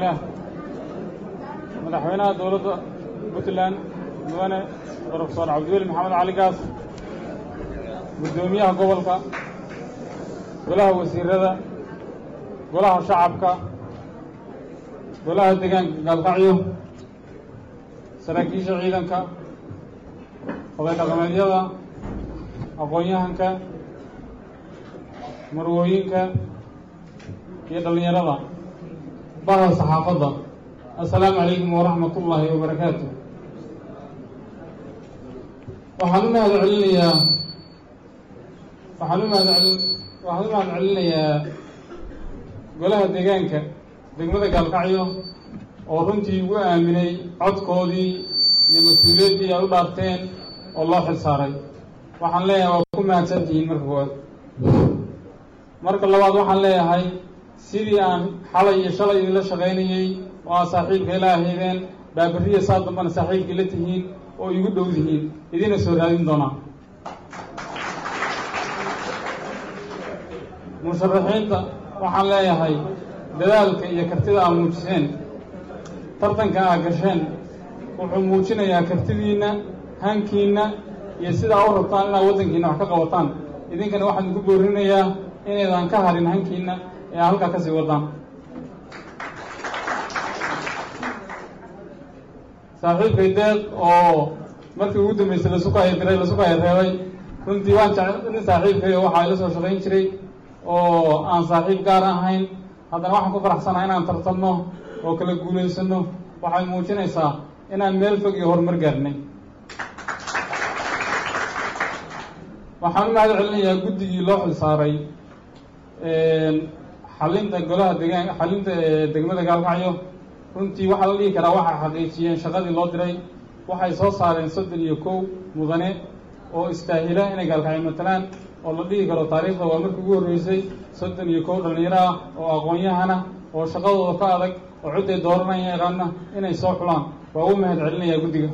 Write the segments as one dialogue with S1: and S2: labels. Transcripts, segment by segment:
S1: bismillaah madaxweynaha dowladda puntland mudane brofesor cabdiweli maxamed cali gaas guddoomiyaha gobolka golaha wasiirada golaha shacabka golaha deegaanka gaalkacyo saraakiisha ciidanka oday dhaqameedyada aqoon-yahanka marwooyinka iyo dhallinyarada baha saxaafadda assalaamu calaykum waraxmat ullaahi wabarakaatu waxaan u mahad celinayaa waxaan u mahad celi waxaan u mahad celinayaa golaha deegaanka degmada gaalkacyo oo runtii ugu aaminay codkoodii iyo mas-uuliyaddii ay u dhaarteen oo loo xil saaray waxaan leeyahay waa ku mahadsantihiin marka koowaad marka labaad waxaan leeyahay sidii aan xalay iyo shalay idinla shaqaynayey oo aad saaxiibka ila ahaydeen baaberiya saa dambana saaxiibkii la tihiin oo igu dhow dihiin idina soo raadin doonaa musharaxiinta waxaan leeyahay dadaalka iyo kartida aad muujiseen tartanka aad gasheen wuxuu muujinayaa kartidiinna hankiinna iyo sidaa u rabtaan inaad waddankiina wax ka qabataan idinkana waxaan idinku boorinayaa inaydan ka harin hankiinna ee aad halkaa ka sii wadaan saaxiibkay deeq oo markii ugu dambeysay lasukaaya diray lasukaaya reebay runtii waan jec nin saaxiibkay oo waxaa ila soo shaqayn jiray oo aan saaxiib gaar ahayn haddana waxaan ku faraxsanaha inaan tartanno oo kala guulaysano waxay muujinaysaa inaan meel fog iyo horumar gaarnay waxaan u mahad celinayaa guddigii loo xil saaray xalinta golaha degaan xalinta degmada gaalkacyo runtii waxaa la dhihi karaa waxay xaqiijiyeen shaqadii loo diray waxay soo saareen soddon iyo kow mudane oo istaahila inay gaalkacyo matalaan oo la dhihi karo taariikhda waa markii ugu horreysay soddon iyo kow dhallinyaro ah oo aqoon-yahana oo shaqadooda ka adag oo cidday dooranaya yaqaana inay soo xulaan waa u mahad celinayaa guddiga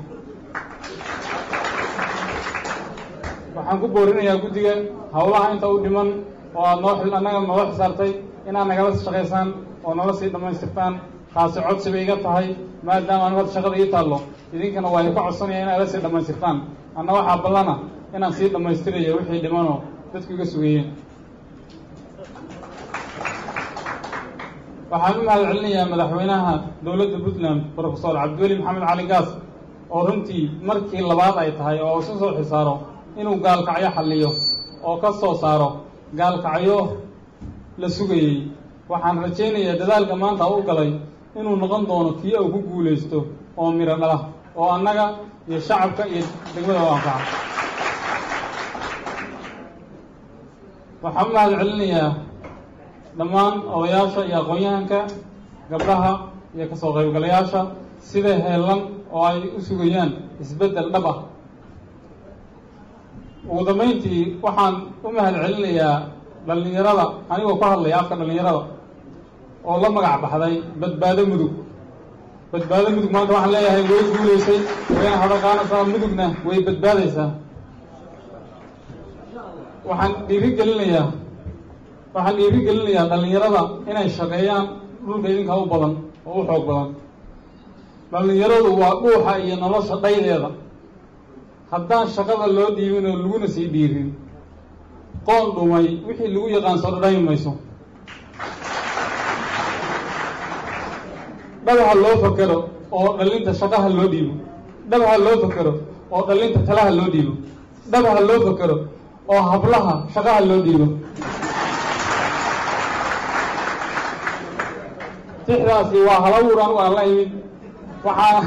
S1: waxaan ku boorinayaa guddiga howlaha inta u dhiman oo aad noo xil annaga noola xisaartay inaad nagala shaqaysaan oo nala sii dhammaystirtaan taasi codsi bay iga tahay maadaama anu hadda shaqada ii taallo idinkana waa ka codsanaya inaad la sii dhammaystirtaan anna waxaa ballana inaan sii dhammaystirayo wixii dhimanoo dadku iga sugayeen waxaan u mahad celinayaa madaxweynaha dowladda puntland brofesor cabdiweli maxamed cali gaas oo runtii markii labaad ay tahay oo isu soo xisaaro inuu gaalkacyo xalliyo oo ka soo saaro gaalkacyo la sugayey waxaan rajaynayaa dadaalka maanta u galay inuu noqon doono kii uu ku guulaysto oo miro dhala oo annaga iyo shacabka iyo degmada u anfaca waxaan u mahad celinayaa dhammaan odayaasha iyo aqoon-yahanka gabdhaha iyo kasoo qaybgalayaasha sida heellan oo ay u sugayaan isbeddel dhab ah ugu dambayntii waxaan u mahad celinayaa dhallinyarada anigoo ku hadlaya afka dhallinyarada oo la magac baxday badbaado mudug badbaado mudug maanta waxaan leeyahay way guulaysay wayna hadaqaanaysaa mudugna way badbaadaysaa waxaan dhiiri gelinayaa waxaan dhiiri gelinayaa dhallinyarada inay shaqeeyaan dhulka idinka u badan oo u xoog badan dhallinyaradu waa dhuuxa iyo nolosha dhaydeeda haddaan shaqada loo dhiibin oo laguna sii dhiirin qoon dhumay wixii lagu yaqaan soo dhadhami mayso dhabaha loo fakero oo dhallinta shaqaha loo dhiibo dhabaha loo fakero oo dhallinta talaha loo dhiibo dhabaha loo fakero oo hablaha shaqaha loo dhiibo tixdaasi waa halabuur anigu aan la imid waxaa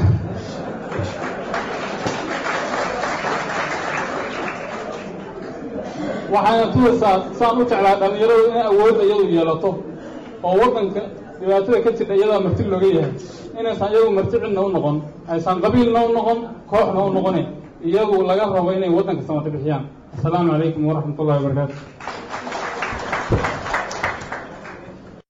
S1: waxayna tulaysaa saan u jeclaa dhallinyaradu inay awoodda iyadu yeelato oo waddanka dhibaatada ka jirta iyadaa marti looga yahay inaysan iyagu marti cidna u noqon aysan qabiilna u noqon kooxna u noqone iyagu laga rabo inay waddanka samata bixiyaan assalaamu calaykum waraxmat ullahi wabarakaatu